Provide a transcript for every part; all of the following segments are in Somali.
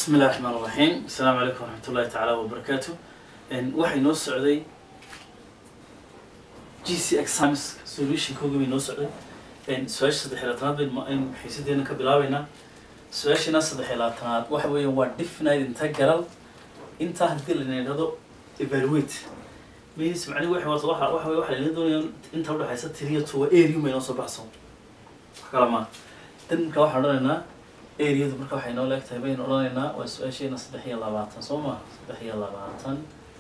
bismi illahi raxmaan raxiim asalaamu calaykum waraxmat ullahi tacaala wabarakaatu waxay noo socday g c exams solutionkooga bay noo socday su-aasha saddex iyo labaatanaad bayn aynu xiisadeena ka bilaabeynaa su-aashana saddex iyo labaatanaad waxa weeyaan waa definite integral intaa haddii la yidhahdo evaluate means macnihi waxa waata waxa waxa waxa la doonaya inta udhexaysa tiriya two waa area bay noo soo baxsan wax kala ma dan marka waxaan odhanaynaa areadu marka waxay noo leegtahay baynu odhanaynaa waa su-aasheena saddex iyo labaatan soo ma saddex iyo labaatan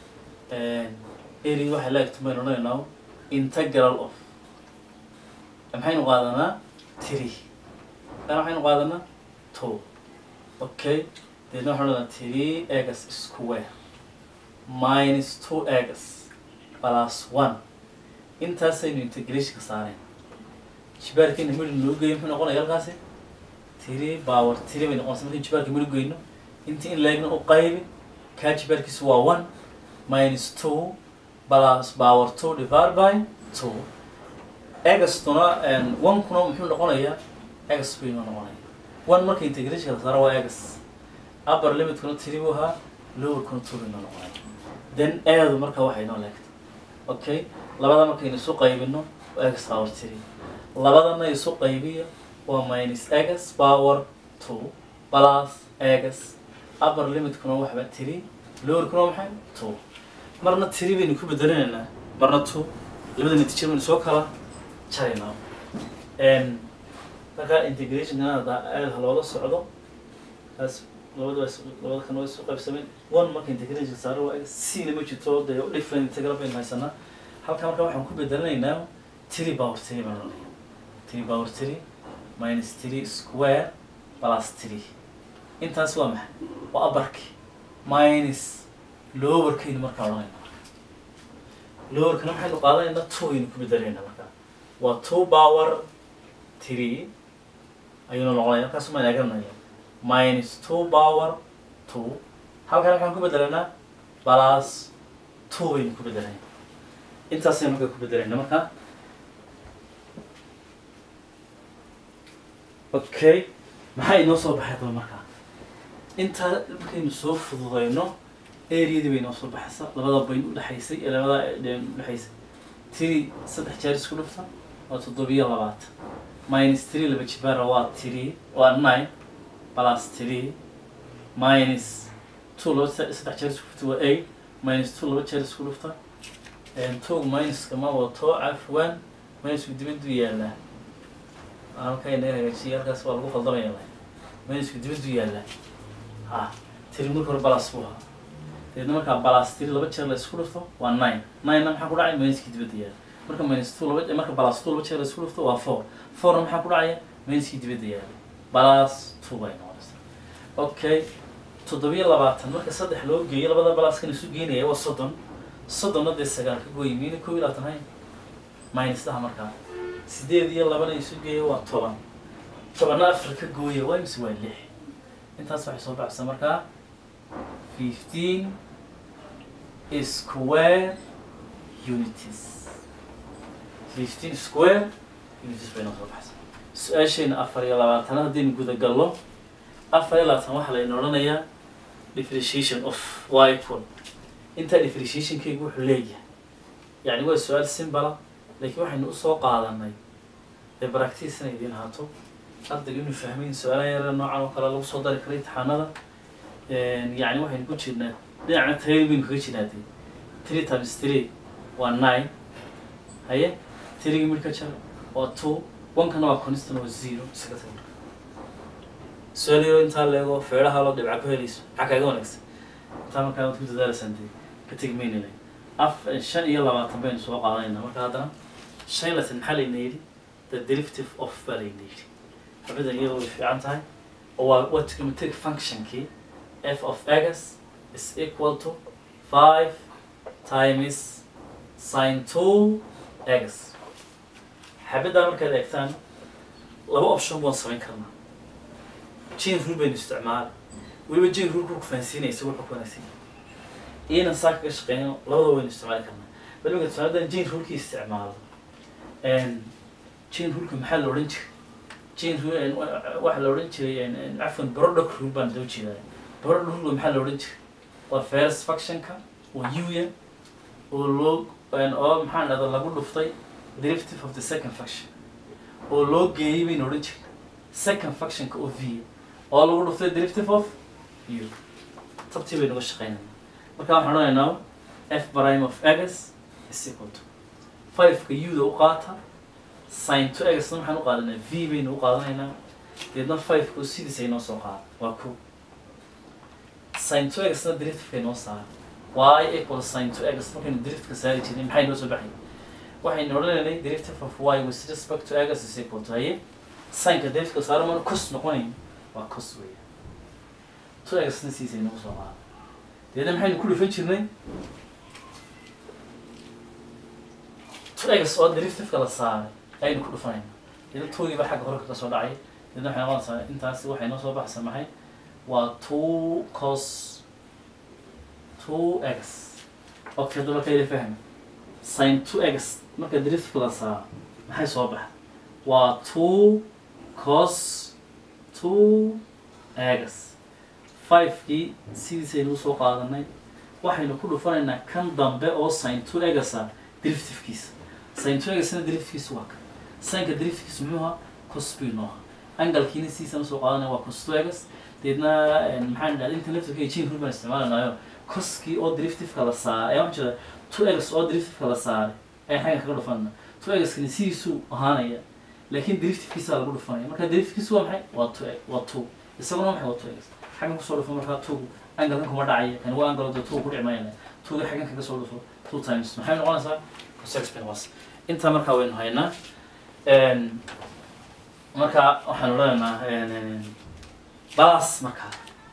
area waxay leegtahay baynu odhanaynaa integral of maxaynu qaadanaa three kana waxaynu qaadanaa two okay deedna waxaan odhanaa three egas square minus two egas plus one intaasaynu integrationka saareen jibaarkeena midhi noo geeyo muxuu noqonaya halkaasi three power three bay noqonaysa markii jibaarka midhi goyno intii in leegna u qaybi kaa jibaarkiisu waa one minus two plus power two divided by two egastuna one kuna muxuu noqonayaa egas bay noo noqonaya one marka integrationka la saaro waa egas upper limitkuna three buu ahaa lowerkuna two bay noo noqonaya then eedu marka waxay noo leegtay okay labada markaynu isu qaybino waa egas power three labadana isu qaybiyo waa minus egas power two plus egas upper limitkuna waxba three lowerkuna maxay two marna three baynu ku bedelinaynaa marna two labada natiija baynu soo kala jaraynaa marka integrationkana hadda aada looga socdo kaas labada labada kan waa isu qaybsameen one marka integration saaro waa c na ma jirto dee different integral baynu haysanaa halka marka waxaan ku bedelinaynaa three power three baan odhanaya three power three minus three square plus three intaas waa maxay waa abarki minus lowerkaynu markaa odhanayna lowerkana maxaynu qaadanaynaa two aynu ku bedelaynaa markaa waa two power three ayuuna noqonaya halkaas maan eganaya minus two power two halkan waxaan ku bedelanaa plus two baynu ku bedelanaya intaasaynu markaa ku bedelayna markaa okay maxaa inoo soo baxay daba markaa intaa markaynu soo fududayno areadii bay inoo soo baxaysa labada bayn udhexaysay ee labada dheen udhexaysay three saddex jeer isku dhufta waa toddobiyo labaatan minus three laba jibaara waa three waa nine plus three minus two laba saddex jeer isku dhufta waa eight minus two laba jeer isku dhufta two minuska ma wato cafwan minusku dibaddu yaalaa halkaa inaga hagaajiya halkaas waa lagu khaldamaya la minusku dibaddu yaalaa ha tiri marka hore balas buu ahaa deedna markaa balas tiri laba jeer la isku dhufto waa nine nine-na maxaa ku dhacay minuski dibadda yaala marka minus two laba marka balas two laba jeer la isku dhufto waa four fourna maxaa ku dhacaya minuskii dibadda yaala balas two bay noqonaysa okay toddobiyo labaatan marka saddex loo geeyo labada balaskan isu geenaya waa soddon soddonna dee sagaal ka gooyi miyna kow iyo labaatan hayn minus daha markaa sideed iyo labana isu geeya waa toban tobanna afar ka gooya waa mise waa lix intaas waxay soo baxaysaa markaa fifteen square unities fifteen square unities bay noo soo baxaysaa su-aashayna afar iyo labaatana haddaynu guda gallo afar iyo labaatan waxaa layna odhanayaa differentiation of y equal intaa differentiationkaygu wuxuu leeyahay yacni waa su-aal simbala laakiin waxaynu usoo qaadanay dee baractice inay idiin ahaato ardayga inuu fahmayn su-aalaha yara noocan oo kale lagu soo dari kara imtixaanada yacni waxaynu ku jirnaa dhinacna tayada baynu kaga jirnaa dee three times three waa nine haye three mid ka jar waa two one-kana waa constant waa zero isaga tag marka su-aal yaro intaa leego feedhaha loo dhibca ku helayso maxaa kaaga wanaagsan intaa markaa waad ku dadaalaysaan dee ka tegi maynayna af shan iyo labaatan baynu soo qaadanayna marka haddana shan iyo labaatan maxaa layna yidhi the derivative of baa layna yidhi xabadan iyadoo way fiican tahay oo waa waa trigonometric functionkii f of x is equal to five times sin two x xabaddaa markaad eegtaan laba option baan samayn karnaa jane rule baynu isticmaala weliba jane rule ku fahansiinaysa wuxuu ku wanaagsan yahay iyana saa kaga shaqeyno labada waynu isticmaali karnaa bal imika tusaale haddaan jane rulekii isticmaalo jane ruleka maxaa la odhan jiray jane rule waxaa la odhan jiray cafwan product rule baan loo jeedaa border rule maxaa la odhan jiray waa first functionka waa uya oo loo oo maxaa dhahda lagu dhuftay derivative of the second function oo loo geeyey baynu odhan jiray second functionka oo v oo lagu dhuftay derivative of u tabtii baynu uga shaqeynayna marka waxaan odhanaynaa f prime of x is equal to fiveka u-da u qaata sin to x-na maxaan u qaadanaa v baynu u qaadanaynaa deedna fiveka oo sidiisa inoo soo qaada waa ko sin to x-na derivativeka inoo saara y equal sin to x markaynu derivativeka saari jirnay maxay inoo soo baxay waxaynu odhanaynay derivative of y with respect to x is equal to haye sinka derivativeka saara mana cos noqonayn waa cos weya to x-na sidiisa inoo soo qaada deedna maxaynu ku dhufan jirnay to x oo derivativeka la saaray ayaynu ku dhufanayna deedna toogiiba xagga hore kaga soo dhacay deedna waxay noqonaysaa intaasi waxay noo soo baxaysaa maxay waa two cos two x okay hadda marka ila fahmi sin two x marka derivativeka la saaro maxay soo baxa waa two cos two x fivekii sidiisaynu usoo qaadanay waxaynu ku dhufanaynaa kan dambe oo sin two egasa derivativkiisa sin two egasna derivativkiisa waa kan sinka derivativkiisa muxuu ahaa cos b noo ahaa angalkiina sidiisaan usoo qaadanaya waa cos two egas deedna maxaan dhahda inta laftirka jin rul baan isticmaalanaayo coskii oo derivativeka la saaray ayaa waxaan jeeda two egas oo derivativeka la saaray ayaan xaggan kaga dhufanayna two egaskani sidiisuu ahaanaya laakiin derivativkiisa lagu dhufanaya marka derivativkiisu waa maxay waa two waa two isaguna maxay waa two egas xaggan kusoo dhufo markaa two angalkan kuma dhacaya kan waa angalo dee two ku dhici mayana twoga xaggan kaga soo dhufo two times maxay noqonaysaa cos x bin was intaa markaa waynu haynaa marka waxaan odhanaynaa balas markaa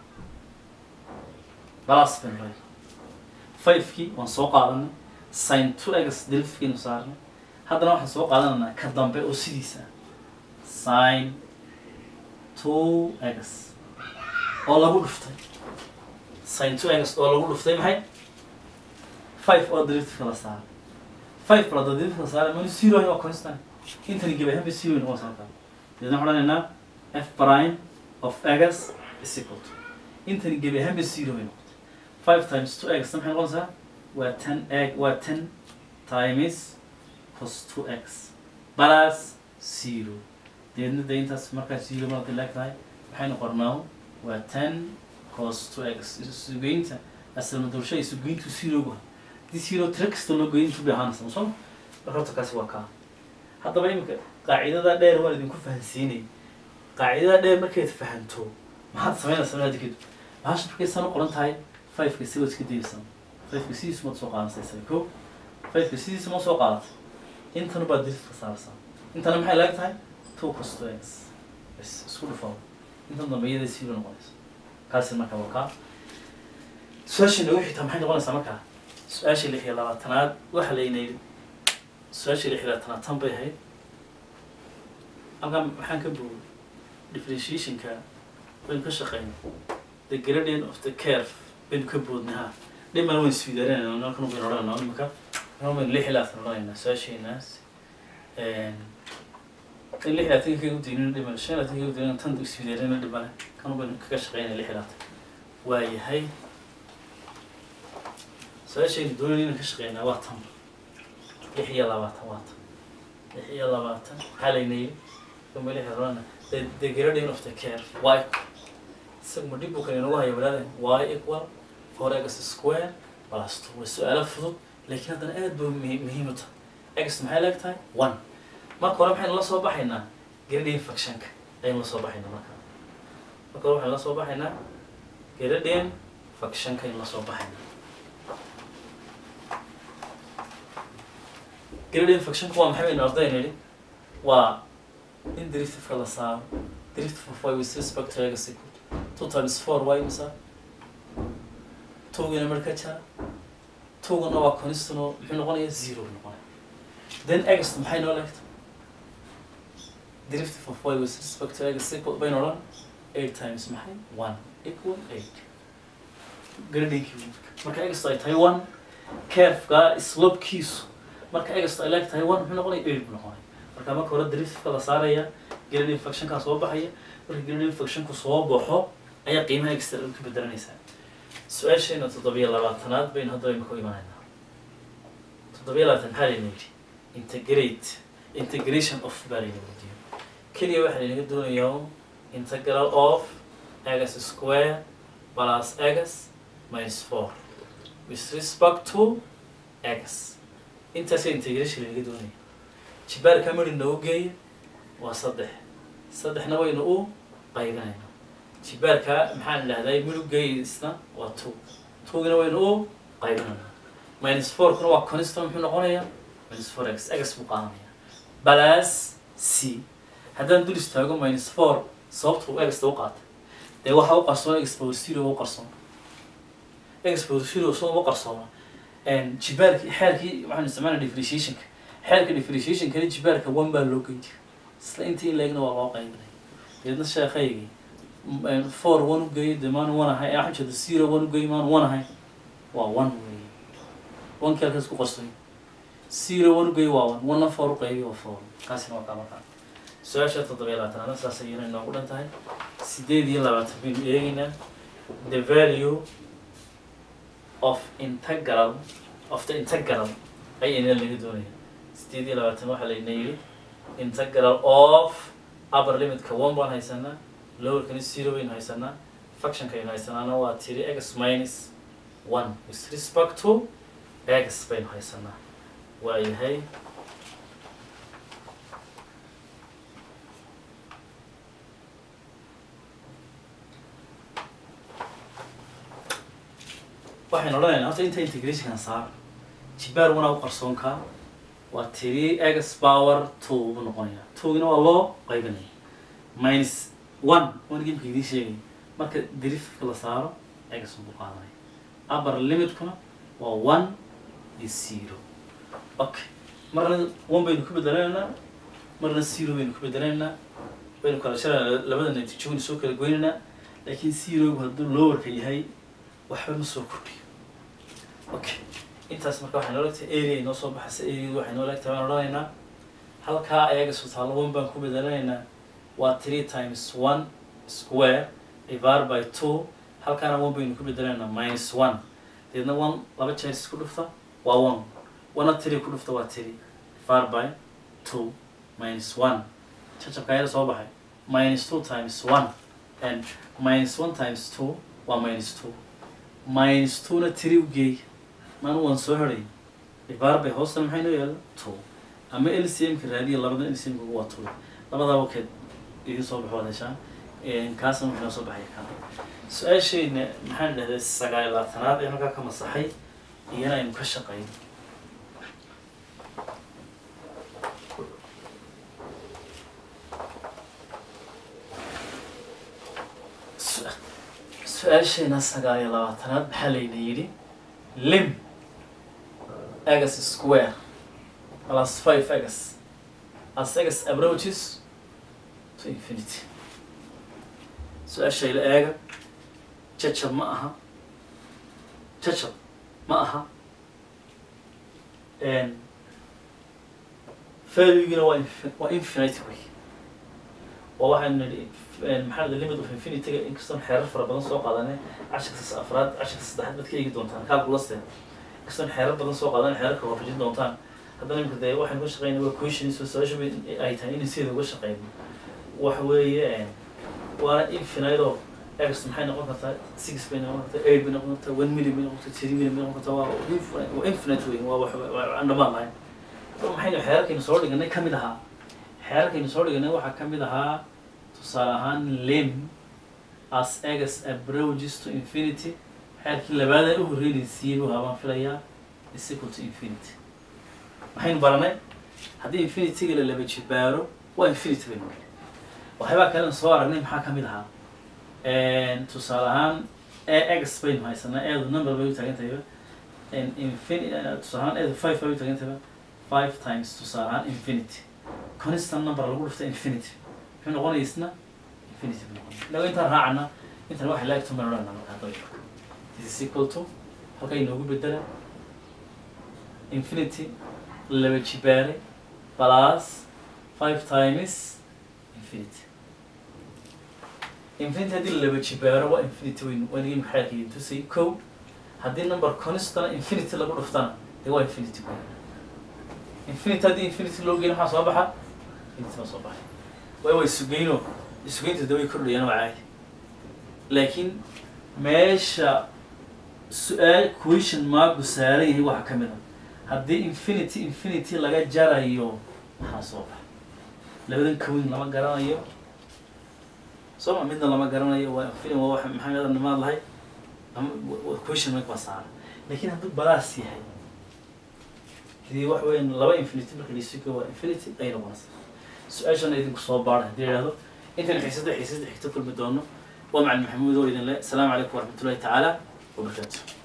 balas baynu odhanayna fivekii waan soo qaadanay sin two egas derivativkiinu saarnay haddana waxaan soo qaadanaynaa ka dambe oo sidiisa sin two egas oo lagu dhuftay sin two egas oo lagu dhuftay maxay five oo derivativeka la saaray five bal hadda derivativeka la saaray manu zero waa constant intani gebi ahaanba zero noqon sartaa deedna waxaan odhanaynaa f prime of egas is equal to intani gebi ahaanba zero bay noqotay five times two egas maxay noqonaysaa waa ten egg waa ten times cos two x plus zero deedna de intaas markaa zero marka laag tahay waxaynu qornaa waa ten cos two x isugeynta asalmadulsha isugeyntu zerogu hadii zero tira kasta loo geeyo intuu bay ahaanaysa ma soo marka horta kaasi waa kaa haddaba imika qaacidada dheer waan idinku fahansiinay qaacidada dheer markayd fahanto maxaad samaynaysaa maada kadib bahasha markay san u qoran tahay fiveka si waad iska dayaysaa fiveka sidiisu maad soo qaadanaysaa ko fiveka sidiisa ma soo qaadatay intana baad deriska saaraysaa intana maxay laag tahay two cos two x bas isku dhufaa intan dambe iyada zero noqonaysa kaasi marka waa kaa su-aasha nagu xigtaa maxay noqonaysaa markaa su-aasha lix iyo labaatanaad waxa layna yidhi su-aasha lix iyo labaatanaad tan bay ahayd halkan maxaan ka boogay differentiationka baynu ka shaqeynay the gradient of the curve baynu ka boodnay ha dhimana waynu iswidaarinayna halkan baynu odhanayna imika halkan baynu lix iyo labaatan odhanaynaa su-aasheenaas in lix iyo labaatanka kaga udaynin dhimana shan iyo labaatanka kaga udaynin tan iswidaarinayna dhimana kan baynu kaga shaqeynaya lix iyo labaatan waa yahay su-aashaynu doonayna inaan ka shaqeynaa waa tan lix iyo labaatan waa tan lix iyo labaatan maxaa layna yidhi kama lix iyo labaatan the the gradient of the curve y isagu ma dhib buu kan inagu haya walaada y equal four x square plus two waa su-aalo fudud laakiin haddana aad buu muhi- muhiim u tahay x maxay leeg tahay one marka hore maxaynu la soo baxaynaa gradient functionka ayaynu la soo baxaynaa marka marka hore waxaynu la soo baxaynaa gradient functionka ayaynu la soo baxaynaa gradient functionka waa maxay baynu ardayna yidhi waa in derivativeka la saaro derivative of y with respect to x equal two times four y misa towgana marka jara towgana waa constant oo muxuu noqonaya zero buu noqonaya then x maxay noo leegta derivative of y with respect to x equal baynu odhan eight times maxay one equal eight gradinkii marka x ay tahay one curveka slopekiisu marka x ay leeg tahay one muxuu noqonaya eight buu noqonaya marka marka hore derivativeka la saaraya gradient functionkaa soo baxaya marka gradient functionku soo baxo ayaa qiimaha extra ka bedelanaysaa su-aasheena toddobiyo labaatanaad baynu hadda aynu ku imanaynaa toddobiyo labaatan maxaa layna yidhi integrate integration of baa layna weydiiyo keliya waxaa laynaga doonayaa integral of x square plus x minus four with respect to x intaasa integration laynaga doonaya jibaarka mari noogu geeya waa saddex saddexna waynu u qaybinaynaa jibaarka maxaan idhahday miduggeysna waa two twogina waynu u qaybinaynaa minus fourkuna waa constant muxuu noqonayaa minus four x x buu qaadanaya balas c haddaan dul istaago minus four sababta uu exta u qaatay dee waxaa u qarsoona expower zero u qarsoona expower zero soo uma qarsoona jibaarki xeerkii waxaanu isticmaalna differentiationka xeerka differentiationkani jibaarka one baa loo geyn jira isla intii in leegna waa loo qaybinaya deedna sheekhaygii four one ugeeyo dee maan one ahay waxaan jeeda zero one ugeeyo maan one ahay waa one weeye one keelkaas ku qarsoy zero one ugeeyo waa one one four uqeybiyo waa four kaasina waa kama kaa su-aasha toddobiyo labaatanaad saas ayayna inoogu dhan tahay sideed iyo labaatan baynu eegaynaa the value of integral of the integral ayayna laga doonaya sideed iyo labaatan waxaa layna yidhi integral of upper limitka one baan haysanaa lowerkani zero baynu haysanaa functionka aynu haysanaana waa tiri x minus one with respect to x baynu haysanaa waayahay waxaynu odhanaynaa horta inta integrationkan saar jibaar wanaa u qarsoonkaa waa tiri x power two buu noqonayaa twogina waa loo qaybinaya minus one one gameka idiin sheegay marka derifka la saaro x buu qaadanaya upper limitkuna waa one iyo zero okay marna one baynu ku bedelaynaa marna zero baynu ku bedelaynaa baynu kala sharaynaa labada natiijo waynu soo kala goynaynaa laakiin zerogu hadduu lowerka yahay waxba ma soo kordhiyo okay intaas marka waxay noola tahay area inoo soo baxaysa areadu waxay noola tahay waan odhanaynaa halkaa ayaga sutaalo one baan ku bedelanaynaa waa three times one square divided by two halkaana one baynu ku bedelaynaa minus one deedna one laba jeer isku dhufta waa one wana three ku dhufta waa three divided by two minus one jajabka ayada soo baxay minus two times one and minus one times two waa minus two minus two-na tiri u geey maanu waan soo heray divided by hoostana maxay noo yaalla two ama lcmka raadiya labada lcmka waa two labadaaba keed idin soo baxo waad heshaan kaasna wuxuu noo soo baxay kan su-aashayna maxaan dhahday sagaal iyo labaatanaad ee halkaa ka masaxay iyana aynu ka shaqayn su-aashayna sagaal iyo labaatanaad maxaa layna yidhi lim x square plus five x as x approaches to infinity su-aashayla eega jajab ma aha jajab ma aha valuegina waa infi- waa infinity way waa waxaan nidhi maxaa the limit of infinityga inkastoon xeerar fara badan soo qaadanay cashirka afraad cashirka saddexaad baad ka eegi doontaan calculaste inkastoon xeerar badan soo qaadanay xeerarka waafajin doontaan haddana imika dee waxaan uga shaqeynay waa questions so su-aasha ay tahay inay sideeda uga shaqeyno waxa weeye waana infinite oo x maxay noqon kartaa six bay noqon kartaa eight bay noqon kartaa one million bay noqon kartaa three million bay noqon kartaa waa infinite waa infinite wey waa wax waa aan dhamaan lahayn marka maxaynu xeerarkaynu soo dhiganay ka mid ahaa xeerarkaynu soo dhiganay waxaa ka mid ahaa tusaale ahaan lim as x approaches to infinity xeerkii labaada u horreynaysiiyey buu habaan filayaa is equal to infinity maxaynu baranay haddii infinityga la laba jibaaro waa infinity baynu nidhi waxyaabaa kalen soo aragnay maxaa ka mid ahaa tusaale ahaan x baynu haysanaa eedu number bay u taagan tahayba infin tusaale ahaan eedu five bay u taagan tahayba five times tusaale ahaan infinity constant number lagu dhufta infinity muxuu noqonaya isna infinity buu noqonaya inago intaan raacana intan waxay laag tuman odhana marka hadda this is equal to halka inoogu bedela infinity laba jibaare plus five times infinity infinity haddii la laba jibaaro waa infinity weyn waa inagii maxaadka idin tusay kow haddii number constana infinity lagu dhuftana dee waa infinity weyn infinity haddii infinity loo geyn maxaa soo baxa infinity baa soo baxay way way sugeyno isugeynta dee way kordhayaan waa caadi laakiin meesha su-aal question marku saaran yahay waxaa ka mid a haddii infinity infinity laga jarayo maxaa soo baxa labadan kawin lama garanayo sooma midna lama garanayo waa film waa wax maxaa nimaad lahay ama question mark baa saaran laakiin hadduu balaas yahay hadii wax weyn laba infinity marka laisugo waa infinity ay noqonaysa su-aashana idinku soo baara haddii yidhahdo intan xiisada xiisada xigto kulmi doono waa macalin maxamuud oo idin le asalaamu calaykum waraxmatullahi tacaala wabarakaatu